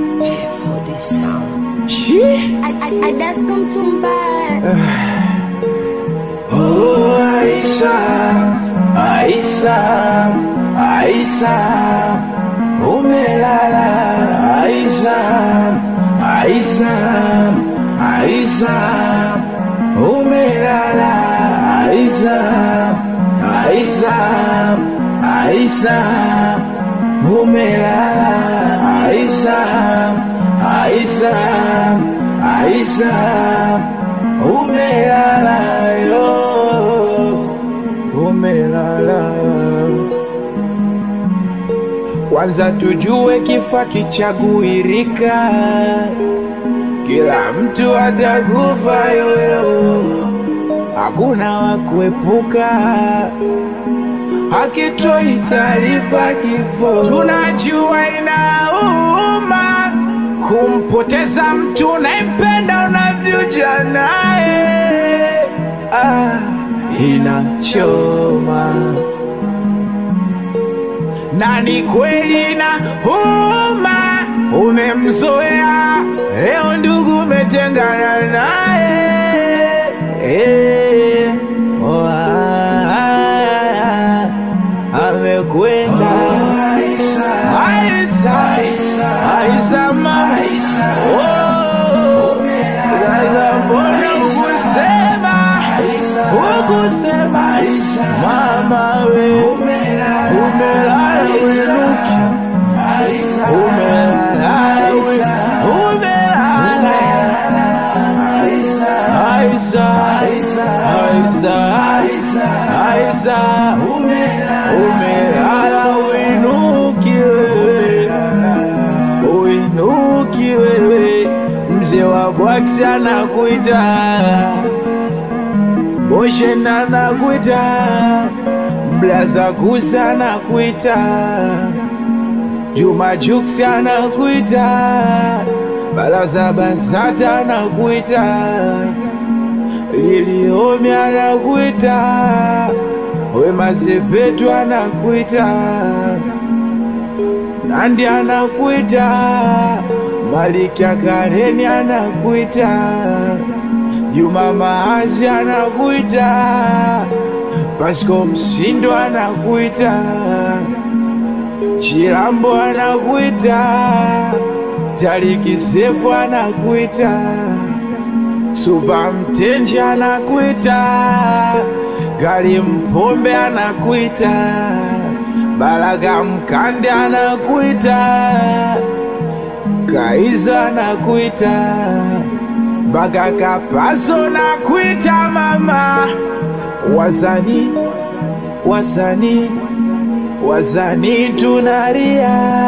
J4D sound. She? Adasko Mtumba Oh, Aisha, Aisha, Aisha, umelala, Aisha, Aisha, Aisha, umelala, Aisha, Aisha, Aisha, umelala, Aisha, Aisha, Aisha, umelala yo, umelala. Kwanza tujue kifo kichaguirika, kila mtu atakufa yoyo, hakuna wa kuepuka hakitoi taarifa kifo. Tunajua inauma kumpoteza mtu unayempenda unavyoja naye, ah, inachoma na ni kweli na huma, umemzoea leo, ndugu umetengana naye eh, oh, ah, ah, amekwenda Aisha, Aisha mama, oh, sasa mbona ukusema ukusema mama we umelala winuki umelala we umelala Aisha Aisha Aisha umelala winuki wewe uinuki wewe mzee wa bwaksi anakuita boshenda anakuita blaza kusa anakuita juma juksi anakuita balaza basata anakuita liliomi anakuita wemazepetu anakuita Nandi anakuita, Maliki Akareni anakuita, Juma Maazi anakuita, Pasco Msindo anakuita, Chilambo anakuita, Tariki Sefu anakuita, Suba Mtenji anakuita, Gali Mpombe anakuita, Balaga Mkande anakuita, Kaiza anakuita, Baka Kapaso nakuita mama, wasani wasani wasani tunaria